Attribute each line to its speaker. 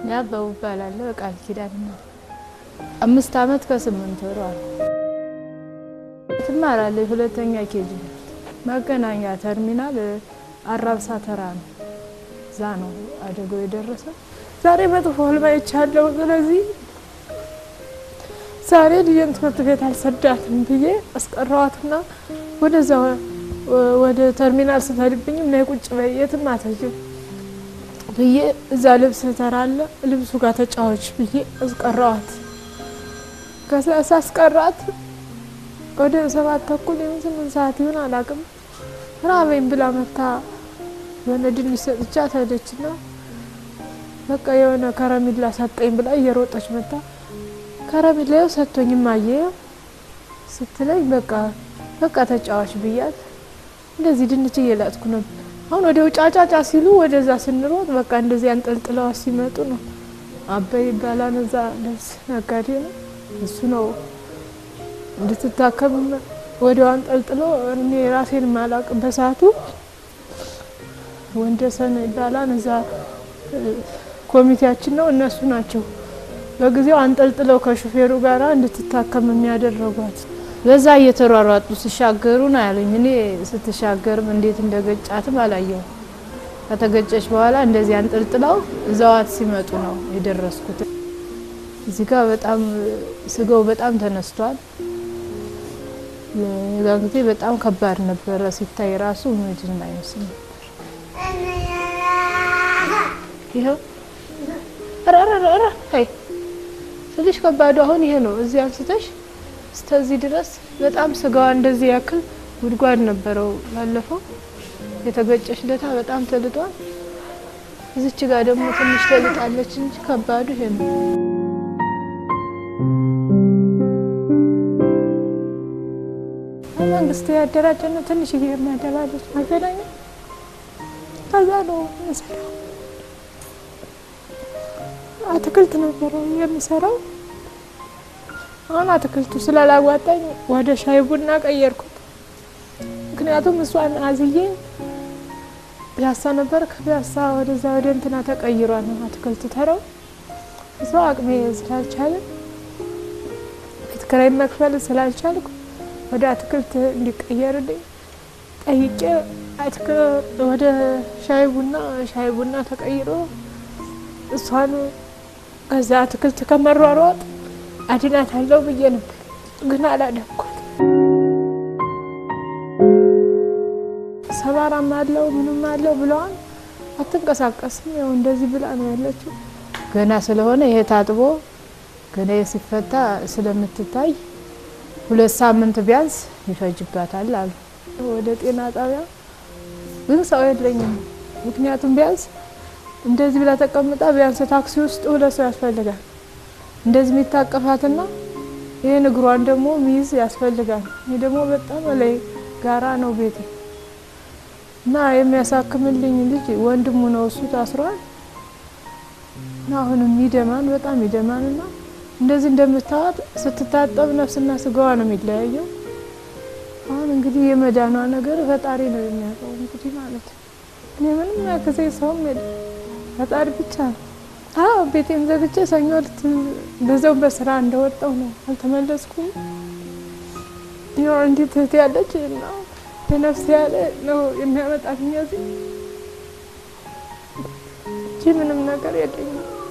Speaker 1: ያበቡ እባላለሁ። ቃል ኪዳን ነው። አምስት አመት ከስምንት ወር አለ ትማራለች። ሁለተኛ ኬጂ መገናኛ ተርሚናል አራብሳ ተራ ነው። እዛ ነው አደጋው የደረሰ። ዛሬ መጥፎ ህልም አይቻለሁ። ስለዚህ ዛሬ ልጄን ትምህርት ቤት አልሰዳትም ብዬ አስቀረዋትና ወደዛ ወደ ተርሚናል ስትሄድብኝም ነይ ቁጭ በይ የትም አትሄጂም ብዬ እዛ ልብስ ተራለ ልብሱ ጋር ተጫዋች ብዬ አስቀረዋት። ከዛ ሳስቀራት ወደ ሰባት ተኩል የምን ስምንት ሰዓት ይሆን አላውቅም። ራበኝ ብላ መታ የሆነ ድንች ሰጥቻት ሄደችና በቃ የሆነ ከረሚላ ሰጠኝ ብላ እየሮጠች መታ ከረሚላው ሰጥቶኝም አየው ስትለኝ በቃ በቃ ተጫዋች ብያት እንደዚህ ድንች እየላጥኩ ነበር። አሁን ወደ ውጫጫጫ ሲሉ ወደዛ ስንሮጥ በቃ እንደዚህ አንጠልጥለዋ ሲመጡ ነው። አበይ ይባላል እዛ ልብስ ነጋዴ ነው እሱ ነው እንድትታከም ወዲያው አንጠልጥሎ እኔ ራሴን ማላቅ በሰዓቱ ወንደሰን ይባላል እዛ ኮሚቴያችን ነው እነሱ ናቸው በጊዜው አንጠልጥለው ከሹፌሩ ጋር እንድትታከም የሚያደረጓት። በዛ እየተሯሯጡ ሲሻገሩ ነው ያለኝ። እኔ ስትሻገርም እንዴት እንደገጫትም አላየው። ከተገጨች በኋላ እንደዚህ አንጠልጥለው እዛዋት ሲመጡ ነው የደረስኩት። እዚህ ጋር በጣም ስጋው በጣም ተነስቷል። ሌላ ጊዜ በጣም ከባድ ነበረ ሲታይ ራሱ ምድን አይመስል ነበር። ይኸው ትንሽ ከባዱ አሁን ይሄ ነው። እዚህ አንስተሽ እስከዚህ ድረስ በጣም ስጋዋ እንደዚህ ያክል ጉድጓድ ነበረው። ባለፈው የተገጨሽ ለታ በጣም ተልጧል። እዚች ጋር ደግሞ ትንሽ ተልጣለች እንጂ ከባዱ ይሄ ነው። መንግስት ያደራጀነው ትንሽ የሚያደራጀች መገናኛ ከዛ ነው የምሰራው። አትክልት ነበረው የምሰራው። አሁን አትክልቱ ስላላዋጣኝ ወደ ሻይ ቡና ቀየርኩት። ምክንያቱም እሷን አዝዬ ፒያሳ ነበር። ከፒያሳ ወደዛ ወደ እንትና ተቀይሯል ነው አትክልት ተረው እሷ አቅሜ ስላልቻለ ቤት ኪራይ መክፈል ስላልቻልኩ ወደ አትክልት እንዲቀየርልኝ ጠይቄ ወደ ሻይ ቡና ሻይ ቡና ተቀይሮ እሷን ከዛ አትክልት ከመሯሯጥ አድናት አለው ብዬ ነበር፣ ግን አላደኩት። ሰባራም አለው ምንም አለው ብለዋል። አትንቀሳቀስም። ያው እንደዚህ ብላ ነው ያለችው። ገና ስለሆነ ይሄ ታጥቦ ገና ሲፈታ ስለምትታይ ሁለት ሳምንት ቢያንስ ይፈጅባታል አሉ። ወደ ጤና ጣቢያ ግን ሰው የለኝም። ምክንያቱም ቢያንስ እንደዚህ ብላ ተቀምጣ ቢያንስ ታክሲ ውስጥ ሁለት ሰው ያስፈልጋል። እንደዚህ የሚታቀፋትና ይህን እግሯን ደግሞ ሚይዝ ያስፈልጋል። ይህ ደግሞ በጣም ላይ ጋራ ነው ቤት እና የሚያሳክምልኝ ልጅ ወንድሙ ነው፣ እሱ ታስሯል። እና አሁንም ይደማን በጣም ይደማን እና እንደዚህ እንደምታዋት ስትታጠብ ነፍስና ስጋዋ ነው የሚለያየው። አሁን እንግዲህ የመዳኗ ነገር ፈጣሪ ነው የሚያውቀው እንግዲህ ማለት ነው። እኔ ምንም ያግዜ ሰውም የለም ፈጣሪ ብቻ ነው። አዎ ቤቴን ዘግቼ ሰኞ ዕለት በዛው በስራ እንደወጣው ነው አልተመለስኩም። ያው እንዴት እህት ያለች እና የነፍስ ያለ ነው የሚያመጣት እዚህ እንጂ ምንም ነገር የለኝም።